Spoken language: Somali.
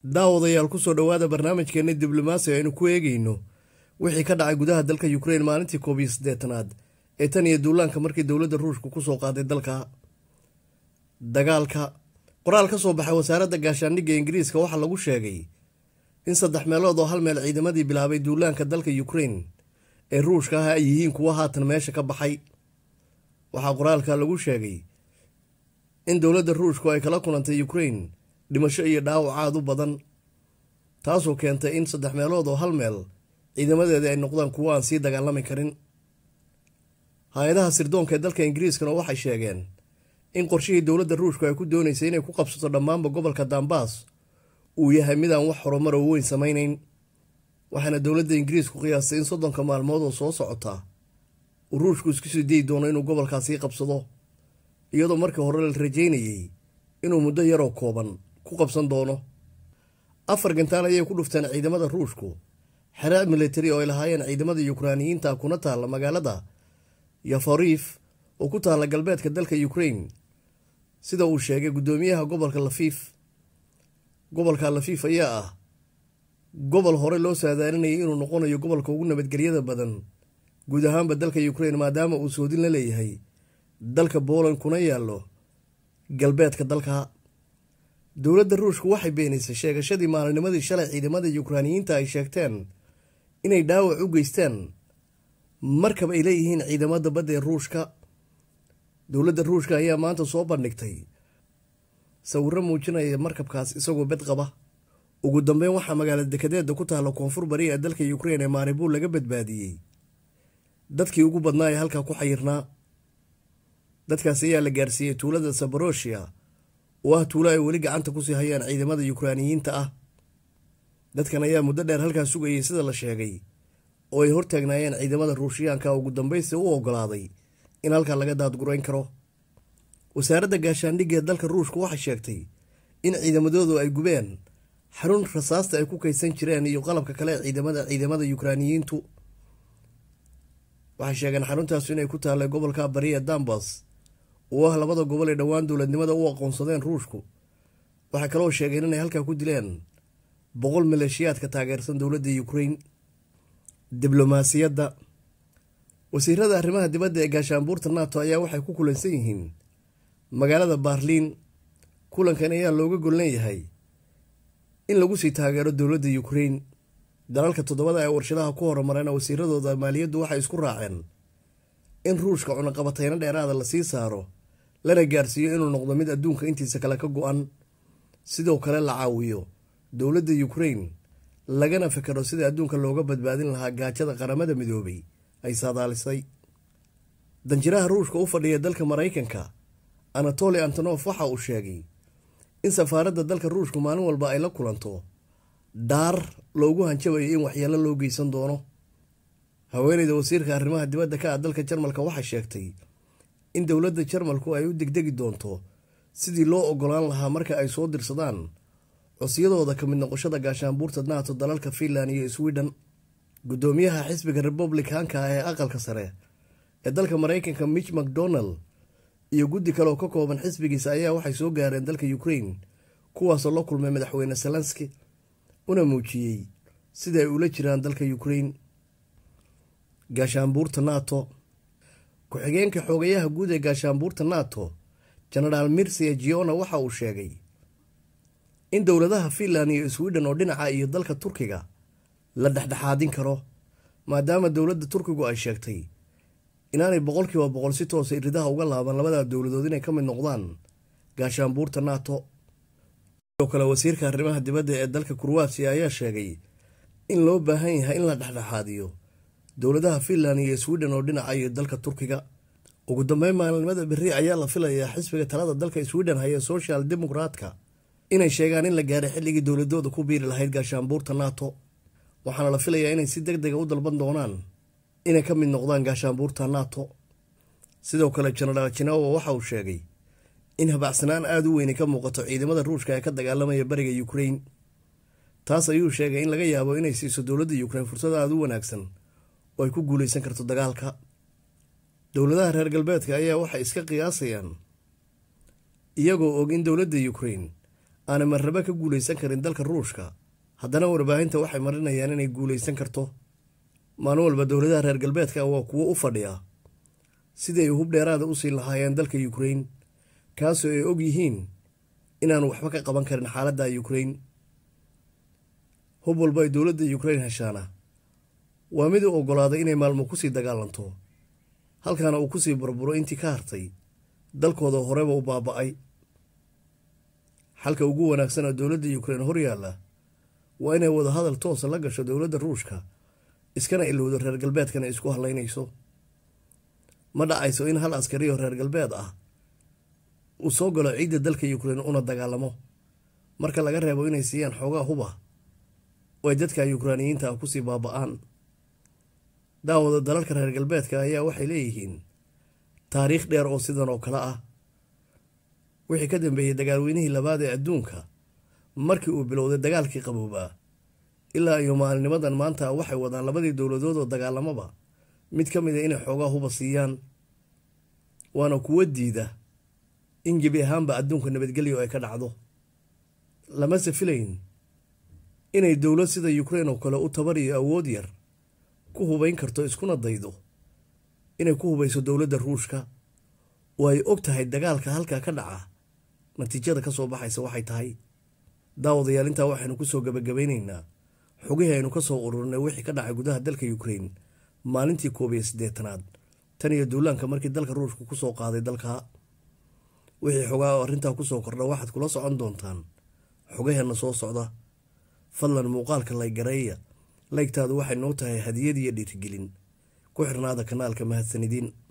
daawadayaal kusoo dhowaada barnaamijkeena diblomaasi aynu ku eegayno wixii ka dhacay gudaha dalka ukrein maalintii koob iyo siddeetanaad ee tan iyo duulaanka markii dowladda ruushka kusoo qaaday dalka dagaalka qoraal ka soo baxay wasaaradda gaashaandhigga ingiriiska waxaa lagu sheegay in saddex meelood oo hal meel ciidamadii bilaabay duulaanka dalka ukrein ee ruushka ah ay yihiin kuwo haatan meesha ka baxay waxaa qoraalka lagu sheegay in dowladda ruushku ay kala kulantay ukrein dhimasho iyo dhaawac aad u badan taasoo keentay in saddex meelood oo hal meel ciidamadeeda ay noqdaan kuwo aan sii dagaalami karin hay-adaha sirdoonka ee dalka ingiriiskana waxay sheegeen in qorshihii dowladda ruushku ay ku doonaysay inay ku qabsato dhammaanba gobolka dambaas uu yahay midaan wax horumar oo weyn samaynayn waxaana dowladda ingiriisku qiyaastay in soddonka maalmood oo soo socota uu ruushku isku sii dayi doono inuu gobolkaasii qabsado iyadoo markii hore la rajaynayey inuu muddo yaroo kooban ku qabsan doono afar gantaal ayay ku dhufteen ciidamada ruushku xeraa militari oo ay lahaayeen ciidamada yukraaniyiinta kuna taalla magaalada yafariif oo ku taalla galbeedka dalka ukrein sida uu sheegay guddoomiyaha gobolka lafiif gobolka lafiif ayaa ah gobol hore loo saadaalinayay inuu noqonayo gobolka ugu nabadgelyada badan guud ahaanba dalka ukrein maadaama uu soodin la leeyahay dalka booland kuna yaallo galbeedka dalka dowladda ruushku waxay beenaysay sheegashadii maalinimadii shalay ciidamada yukraaniyiinta ay sheegteen inay dhaawac u geysteen markab ay leeyihiin ciidamada badda ee ruushka dowladda ruushka ayaa maanta soo bandhigtay sawirro muujinaya markabkaas isagoo bed qaba ugu dambeyn waxaa magaala dekedeeda ku taalla koonfur bari ee dalka ukrein ee maaribuul laga badbaadiyey dadkii ugu badnaa ee halkaa ku xayirnaa dadkaas ayaa la gaarsiiyey tuulada sabaroshia oo ah tuulo ay weli gacanta kusii hayaan ciidamada yukraaniyiinta ah dadkan ayaa muddo dheer halkaas sugayay sida la sheegay oo ay hortaagnaayeen ciidamada ruushiyaanka ugu dambaysta u ogolaaday in halkaa laga daadgurayn karo wasaaradda gaashaandhigga ee dalka ruushku waxay sheegtay in ciidamadoodu ay gubeen xarun rasaasta ay ku kaydsan jireen iyo qalabka kale ee ciidamada ciidamada yukraaniyiintu waxay sheegeen xaruntaas inay ku taallay gobolka bari ee dambas oo ah labada gobol ee dhowaan dowladnimada u aqoonsadeen ruushku waxay kaloo sheegeen inay halkaa ku dileen boqol maleeshiyaadka taageersan dowladda ukrein diblomaasiyadda wasiirada arrimaha dibadda ee gaashaanbuurta nato ayaa waxay ku kulansan yihiin magaalada baarliin kulankan ayaa looga gollan yahay in lagu sii taageero dowladda ukrein dalalka toddobada ee warshadaha ku horumareen wasiiradooda maaliyaddu waxay isku raaceen in ruushka cunaqabatayno dheeraada lasii saaro lana gaarsiiyo inuu noqdo mid adduunka intiisa kale ka go-an sidoo kale la caawiyo dowladda ukrein lagana fikero sida adduunka looga badbaadin lahaa gaajada qaramada midoobay ay saadaalisay danjiraha ruushka u fadhiya dalka maraykanka anatoli antonof waxa uu sheegay in safaaradda dalka ruushku maalin walba ay la kulanto dhaar loogu hanjabayo in waxyeelo loo geysan doono haweeneyda wasiirka arrimaha dibadda ka ah dalka jarmalka waxay sheegtay in dowladda jarmalku ay u degdegi doonto sidii loo ogolaan lahaa marka ay soo dirsadaan cosyadooda ka mid noqoshada gaashaanbuurta nato dalalka finland iyo sweden guddoomiyaha xisbiga republicanka ah ee aqalka sare ee dalka maraykanka mitch macdonald iyo guddi kale oo ka kooban xisbigiisa ayaa waxay soo gaareen dalka ukrein kuwaasoo la kulmay madaxweyne zelenski una muujiyey sida ay ula jiraan dalka ukrein gaashaanbuurta nato ku-xigeenka xoogayaha guud ee gaashaanbuurta nato genaraal mirsia giona waxa uu sheegay in dowladaha finland iyo sweden oo dhinaca iyo dalka turkiga la dhexdhexaadin karo maadaama dowladda turkigu ay sheegtay inaanay boqolkiiba boqol si toosa iridaha uga laaban labada dowladood inay ka mid noqdaan gaashaanbuurta nato sidoo kale wasiirka arrimaha dibadda ee dalka kurwatiya ayaa sheegay in loo baahan yahay in la dhexdhexaadiyo dowladaha finland iyo sweden oo dhinaca iyo dalka turkiga ugu dambeyn maalinimada berri ayaa la filayaa xisbiga talada dalka sweden haya social demokratka inay sheegaan in la gaaray xilligii dowladooda ku biiri lahayd gaashaanbuurta nato waxaana la filayaa inay si deg dega u dalban doonaan inay ka mid noqdaan gaashaanbuurta nato sidoo kale genaraal jinawa waxa uu sheegay in habacsanaan aada u weyni ka muuqato ciidamada ruushka ee ka dagaalamaya bariga ukrein taas ayuu sheegay in laga yaabo inay siiso dowladda ukrein fursad aada u wanaagsan oo ay ku guuleysan karto dagaalka dowladaha reer galbeedka ayaa waxay iska qiyaasayaan iyagoo og in dowladda ukrein aanay marnaba ka guulaysan karin dalka ruushka haddana warbaahinta waxay marinayaan inay guulaysan karto maalin walba dowladaha reer galbeedka waa kuwo u fadhiya sidii ay hub dheeraada u siin lahaayeen dalka yukrain kaasoo ay og yihiin inaanu waxba ka qaban karin xaaladda yukrain hub walba ay dowladda yukrain heshaana waa mid u oggolaaday inay maalmo kusii dagaalanto halkaana uu kusii burburo intii ka hartay dalkooda horeba u baaba'ay xalka ugu wanaagsan oo dowladda yukrain hor yaalla waa inay wadahadal toosa la gasho dowladda ruushka iskana ilowdo reer galbeedkana isku hadlaynayso ma dhacayso in hal askari oo reer galbeed ah uu soo galo ciidda dalka yukrain una dagaalamo marka laga reebo inay siiyaan xoogaa huba oo ay dadka yukraaniyiinta ah kusii baaba'aan daawada dalalka reer galbeedka ayaa waxay leeyihiin taariikh dheer oo sidan oo kale ah wixii ka dambeeyey dagaalweynihii labaad ee adduunka markii uu bilowday dagaalkii qaboobaa ilaa iyo maalinimadan maanta waxay wadaan labadii dowladood oo dagaalamaba mid ka mid a inay xoogaa huba siiyaan waana kuwo diida in gebi ahaanba adduunka nabadgelyo ay ka dhacdo lamase filayn inay dowlad sida yukrain oo kale u tabar iyo awood yar ku hubayn karto iskuna daydo inay ku hubayso dowladda ruushka oo ay og tahay dagaalka halkaa ka dhaca natiijada ka soo baxaysa waxay tahay daawadayaal intaa waxaynu kusoo gabagabaynaynaa xogihii aynu ka soo ururinay wixii ka dhacay gudaha dalka yukrain maalintii koob iyo siddeetanaad tan iyo duulaanka markii dalka ruushka kusoo qaaday dalka wixii xogaa oo arrintaa kusoo kordha waxaad kula socon doontaan xogaheenna soo socda fadlan muuqaalka laygareeya laygtaadu waxay noo tahay hadiyad iyo dhiirigelin ku xirnaada kanaalka mahadsanidin